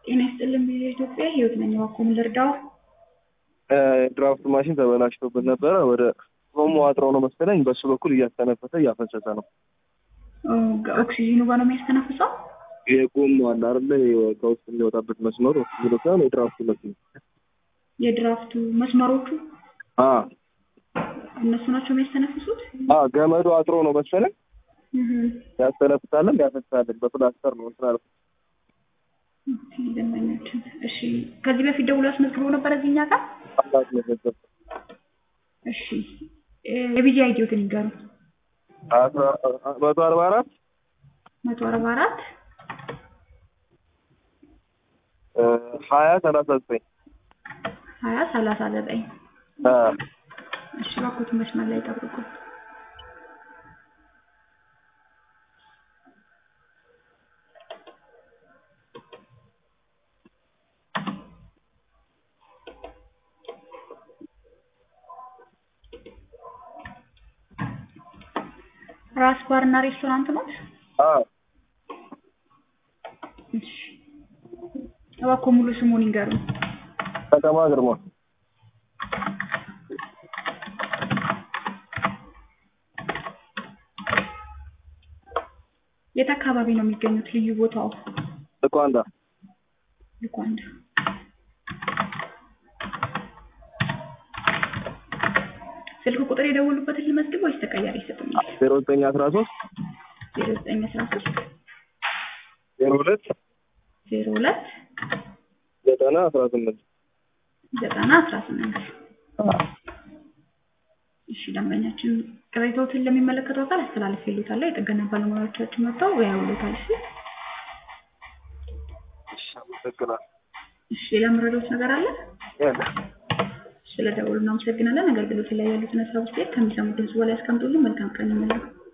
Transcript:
ጤና ይስጥልን ቪኦኤ ኢትዮጵያ ህይወት ነኝ። እባክዎ ምን ልርዳዎ? ድራፍት ማሽን ተበላሽቶብን ነበረ። ወደ ኦሞ አጥረው ነው መሰለኝ በሱ በኩል እያስተነፈሰ እያፈሰሰ ነው። ኦክሲጂኑ ጋር ነው የሚያስተነፍሰው? የጎማ አለ አይደለ? ከውስጥ የሚወጣበት መስመሩ ኦክሲጅኑ ሳይሆን የድራፍቱ መስመር የድራፍቱ መስመሮቹ አ እነሱ ናቸው የሚያስተነፍሱት? አ ገመዱ አጥሮ ነው መሰለኝ እህ ያስተነፍሳለን ያፈሳለን። በፕላስተር ነው እንትን አልኩት። ኦኬ፣ ደንበኛችን። እሺ፣ ከዚህ በፊት ደውሎ አስመዝግበው ነበር እዚህ እኛ ጋር? አላት መዘገብ እሺ፣ የቢጂ አይዲዎትን ይንገሩ። አስራ መቶ አርባ አራት መቶ አርባ አራት ሀያ ሰላሳ ዘጠኝ ሀያ ሰላሳ ዘጠኝ አ እሺ፣ እባክዎት መስመር ላይ ጠብቁ። ራስ ባርና ሬስቶራንት ነው? አ እሺ፣ እባክዎ ሙሉ ስሙን ይንገሩን። ከተማ ግርማ የት አካባቢ ነው የሚገኙት? ልዩ ቦታው? ልኳንዳ ልኳንዳ። ስልክ ቁጥር የደወሉበትን ልመዝግብ ወይስ ተቀያሪ ይሰጡኛል? ዜሮ ዘጠኝ አስራ ሶስት ዜሮ ዘጠኝ አስራ ሶስት ዜሮ ሁለት ዜሮ ሁለት ዘጠና አስራ ስምንት ዘጠና አስራ ስምንት እሺ ደንበኛችን ቅሬታዎትን ለሚመለከተው አካል አስተላልፌልዎታለሁ። የጥገና ባለሙያዎቻችን መጥተው ያዩልዎታል። እሺ እሺ፣ አመሰግናለሁ። እሺ ሌላ የምረዳዎት ነገር አለ? ያለ ስለደወሉ እናመሰግናለን። አገልግሎት ላይ ያሉትን ሀሳብ አስተያየት ከሚሰሙት ህዝብ በላይ ያስቀምጡልን። መልካም ቀን ይመኛሉ።